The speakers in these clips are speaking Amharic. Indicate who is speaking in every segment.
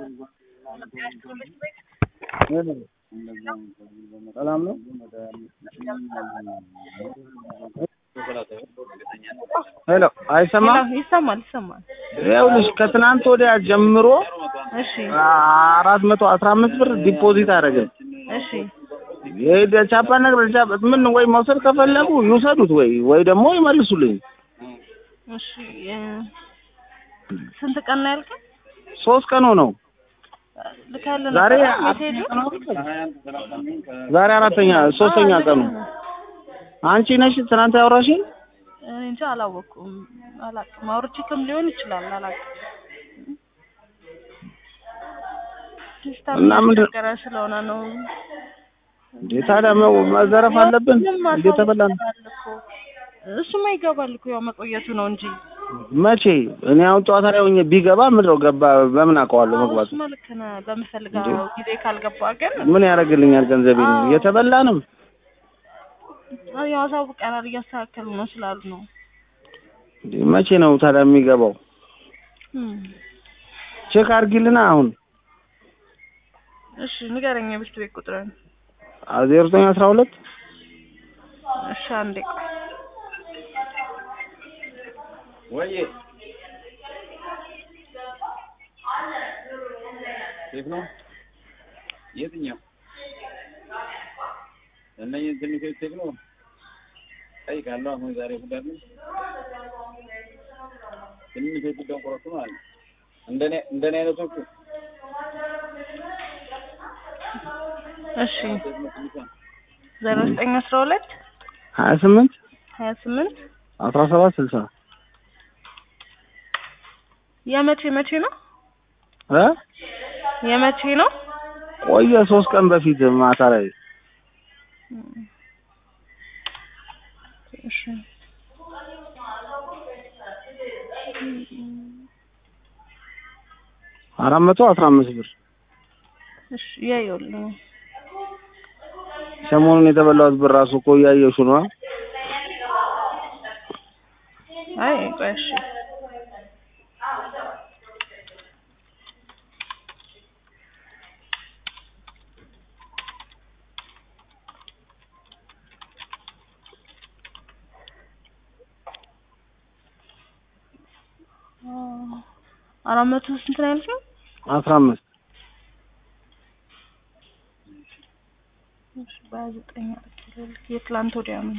Speaker 1: ሰላም ነው? ሄሎ አይሰማም?
Speaker 2: ሄሎ፣ ይሰማል ይሰማል።
Speaker 1: ይኸውልሽ ከትናንት ወዲያ ጀምሮ
Speaker 2: እሺ
Speaker 1: አራት መቶ አስራ አምስት ብር ዲፖዚት አደረገ።
Speaker 2: እሺ
Speaker 1: ቻፓ ነገር ቻፓ ምን ወይ መውሰድ ከፈለጉ ይውሰዱት ወይ ወይ ደግሞ ይመልሱልኝ።
Speaker 2: እሺ እ ስንት ቀን ነው ያልከኝ?
Speaker 1: ሶስት ቀን ሆነው
Speaker 2: ልካለ
Speaker 1: ዛሬ
Speaker 2: ሜሴጁ
Speaker 1: ዛሬ አራተኛ ሶስተኛ ቀኑ አንቺ ነሽ ትናንት ያወራሽኝ?
Speaker 2: እኔ እንጃ አላወኩም፣ አላውቅም። አውርቼክም ሊሆን ይችላል አላውቅም። ሲስተም
Speaker 1: እና ምንድን-
Speaker 2: እያስቸገረ ስለሆነ ነው።
Speaker 1: እንዴ ታዲያ መ- መዘረፍ አለብን
Speaker 2: ምንም
Speaker 1: እንዴ? ተበላን።
Speaker 2: አሳውቀናል እኮ። እሱማ ይገባል እኮ ያው መቆየቱ ነው እንጂ
Speaker 1: መቼ እኔ አሁን ጨዋታ ላይ ሆኜ ቢገባ ምንድነው ገባ በምን አውቀዋለሁ መግባቱ?
Speaker 2: እሱማ ልክ ነህ። በምፈልገው ጊዜ ካልገባ ግን
Speaker 1: ምን ያደርግልኛል ገንዘቤን?
Speaker 2: አዎ።
Speaker 1: የተበላንም
Speaker 2: ያው አሳውቀናል እያስተካከሉ ነው ስላሉ ነው።
Speaker 1: እንዴ መቼ ነው ታዲያ የሚገባው?
Speaker 2: እም።
Speaker 1: ቼክ አድርጊልና አሁን
Speaker 2: እሺ ንገረኝ የብስት ቤት ቁጥርን።
Speaker 1: ዜሮ ዘጠኝ አስራ ሁለት
Speaker 2: እሺ አንዴ ቆይ።
Speaker 3: ወይዬ ሴፍ ነው የትኛው እነኝህ ትንሾች ሴፍ ነው ጠይቃለሁ አሁን ዛሬ ሁዳሉ ትንሾቹ ደንቆሮቹ ማለት ነው እንደኔ እንደኔ አይነቶቹ
Speaker 2: እሺ
Speaker 3: ሴፍ ነው ትንሿ
Speaker 2: ዜሮ ዘጠኝ አስራ ሁለት
Speaker 1: ሀያ ስምንት
Speaker 2: ሀያ ስምንት
Speaker 1: አስራ ሰባት ስልሳ
Speaker 2: የመቼ መቼ ነው
Speaker 1: እ
Speaker 2: የመቼ ነው?
Speaker 1: ቆየ ሶስት ቀን በፊት ማታ ላይ
Speaker 2: እሺ
Speaker 1: አራት መቶ አስራ አምስት ብር
Speaker 2: እሺ ያየውልኝ
Speaker 1: ሰሞኑን የተበላሁት ብር ራሱ እኮ እያየሹ ነው።
Speaker 2: አይ ቆይ እሺ አራት መቶ ስንት ነው ያልሽኝ?
Speaker 1: አስራ አምስት
Speaker 2: እሺ በሀያ ዘጠኝ የትላንት ወዲያ ነው።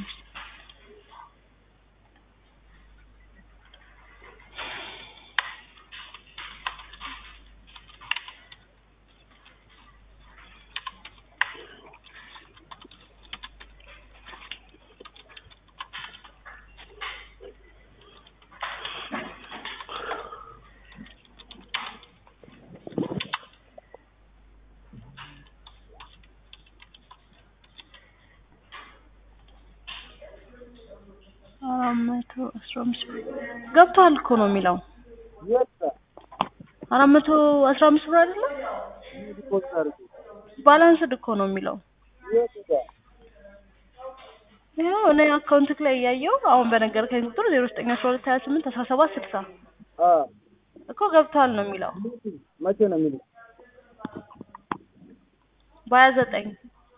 Speaker 2: አራት መቶ አስራ አምስት ብር ገብቷል እኮ ነው የሚለው። አራት መቶ አስራ አምስት ብር አይደለም ባላንስድ እኮ ነው የሚለው። ይኸው እኔ አካውንትክ ላይ እያየው አሁን በነገርከኝ ቁጥር ዜሮ ዘጠኝ አስራ ሁለት ሀያ ስምንት አስራ ሰባት ስልሳ እኮ ገብቷል ነው የሚለው
Speaker 1: መቼ ነው የሚሉት?
Speaker 2: በሀያ ዘጠኝ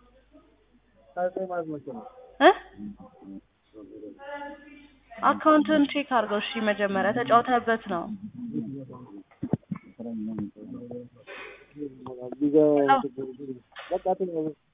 Speaker 1: ማለት መቼ ነው?
Speaker 2: እ አካውንትን ቼክ አድርገው እሺ። መጀመሪያ ተጫውተህበት ነው።
Speaker 1: ቢገባ- በቃ